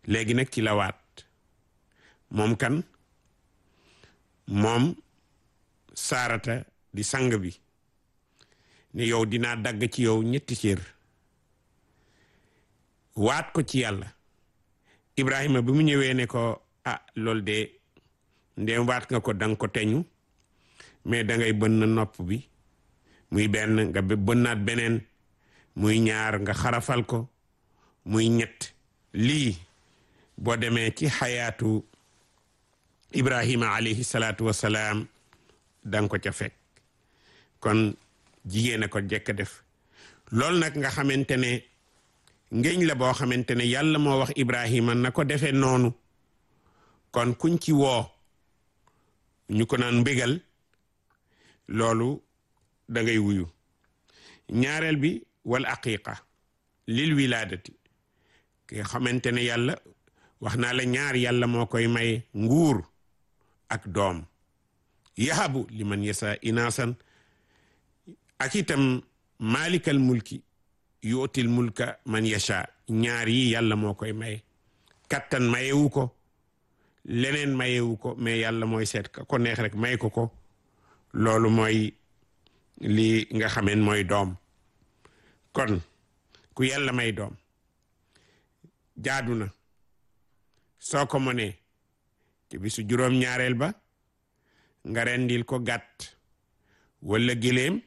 léegi nag ci la waat moom kan moom saarata di sang bi ne yow dinaa dagg ci yow ñetti cër waat ko ci yàlla Ibrahima bi mu ñëwee ne ko ah loolu de ndéem waat nga ko danga ko teñu mais dangay bënn nopp bi muy benn nga bënnaat beneen muy ñaar nga xarafal ko muy ñett lii boo demee ci xayaatu Ibrahima alayhi salaatu wasalaam danga ko ca fekk kon jigéen a ko jekk def loolu nag nga xamante ne ngéñ la boo xamante ne yàlla moo wax Ibrahima na ko defee noonu kon kuñ ci woo ñu ko naan mbégal loolu da ngay wuyu ñaareel bi wal aqiqa lil wilaadati ki xamante ne yàlla wax naa la ñaar yàlla moo koy may nguur ak doom yahabu liman yasa inaasan ak itam malikal mulki yuutil mulka man yasha ñaar yi yàlla moo koy may kattan mayewu ko leneen mayewu ko mais yàlla mooy seet ka ko neex rek may ko ko loolu mooy li nga xameen mooy doom kon ku yàlla may doom jaadu na soo ko mënee ci bisu juróom-ñaareel ba nga rendil ko gàtt wala giléem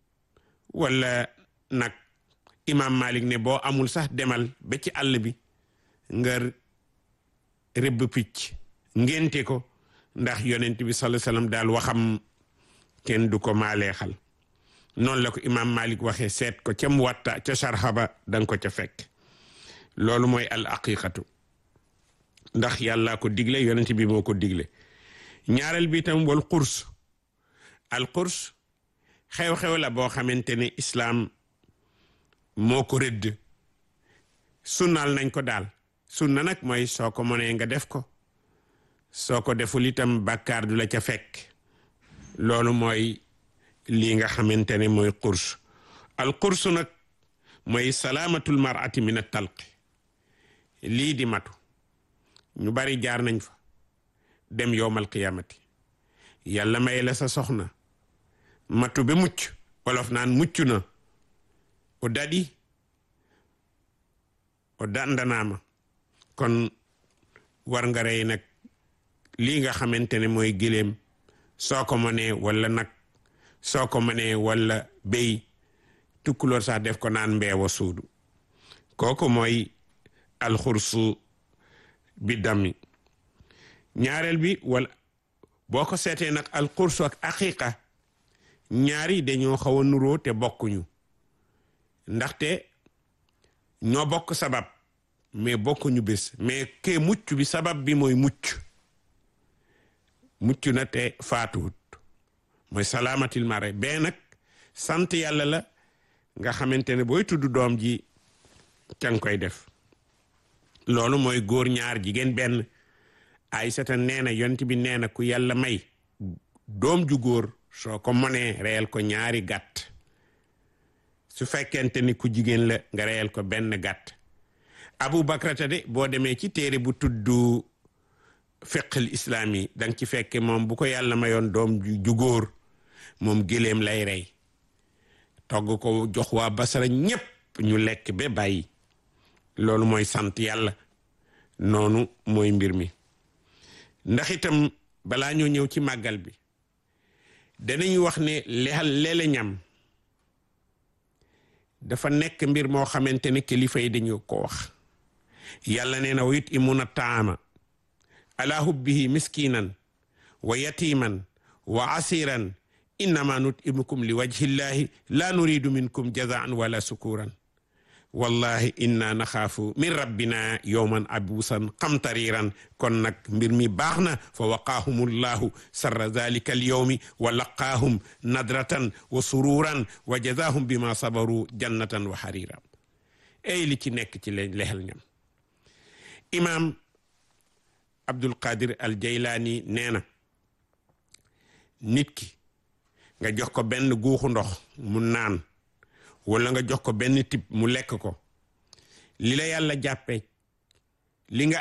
wala nag imam Malik ne boo amul sax demal ba ci àll bi nga rëbb picc ngénte ko ndax yonent bi sallallahu alayhi wasallam daal waxam kenn du ko maaleexal noonu la ko imam Malik waxee seet ko ca Muwatta ca sarxaba danga ko ca fekk loolu mooy al aqiqatu ndax yàlla ko digle yonent bi moo ko digle ñaareel bi itam wal qurs al qurs xew-xew la boo xamante ne islaam moo ko rëdd sunnaal nañ ko daal sunna nag mooy soo ko mënee nga def ko soo ko deful itam bàkkaar du la ca fekk loolu mooy lii nga xamante ne mooy qurs al qurs nag mooy salaamatul mar'ati min at talqi lii di matu ñu bari jaar nañ fa dem yowmal qiyamati yàlla may la sa soxna matu ba mucc wolof naan mucc na o daɗi o dandanama kon war nga rey nag lii nga xamante ne mooy giléem soo ko mënee wala nag soo ko mënee wala béy tukkuloor sax def ko naan mbeewa suudu kooku mooy alxursu bi dami ñaareel bi wala boo ko seetee nag alxursu ak aqiqa ñaari dañoo xaw a nuroo te bokkuñu ndaxte ñoo bokk sabab mais bokkuñu bés mais ke mucc bi sabab bi mooy mucc mucc na te faatuwut mooy salaamatil mare bee nag sant yàlla la nga xamante ne booy tudd doom ji ca nga koy def loolu mooy góor ñaar jigéen benn Aysata nee na yonent bi nee na ku yàlla may doom ju góor soo ko mënee reyal ko ñaari gàtt su fekkente ni ku jigéen la nga reyal ko benn gàtt Abu Bakrata de boo demee ci téere bu tudd fiqhul islaam yi danga ci fekke moom bu ko yàlla mayoon doom ju góor moom géléem lay rey togg ko jox waa Basra ñépp ñu lekk ba bàyyi loolu mooy sant yàlla noonu mooy mbir mi ndax itam balaa ñoo ñëw ci màggal bi danañu wax ne lexal leele ñam dafa nekk mbir moo xamante ne kilifa yi dañu ko wax yàlla nee na wa yutimuna taama ala hubbihi miskinan wa yatiman wa asiran innama nutimukum li wajhillahi la nuridu minkum jazaan wala sukuran wallahi inna naxaafu min rabbina yowman abuusan qamtariran kon nag mbir mi baax na fa waqaahum llahu sarra dalika alyowmi wa laqaahum nadratan wa sururan wa jazaahum bima sabaru jannatan wa xariran ay li ci nekk ci leen lexel ñam imam abdul qadir al jaylaani nee na nit ki nga jox ko benn guuxu ndox mu naan wala nga jox ko benn tib mu lekk ko li la yàlla jàppe li nga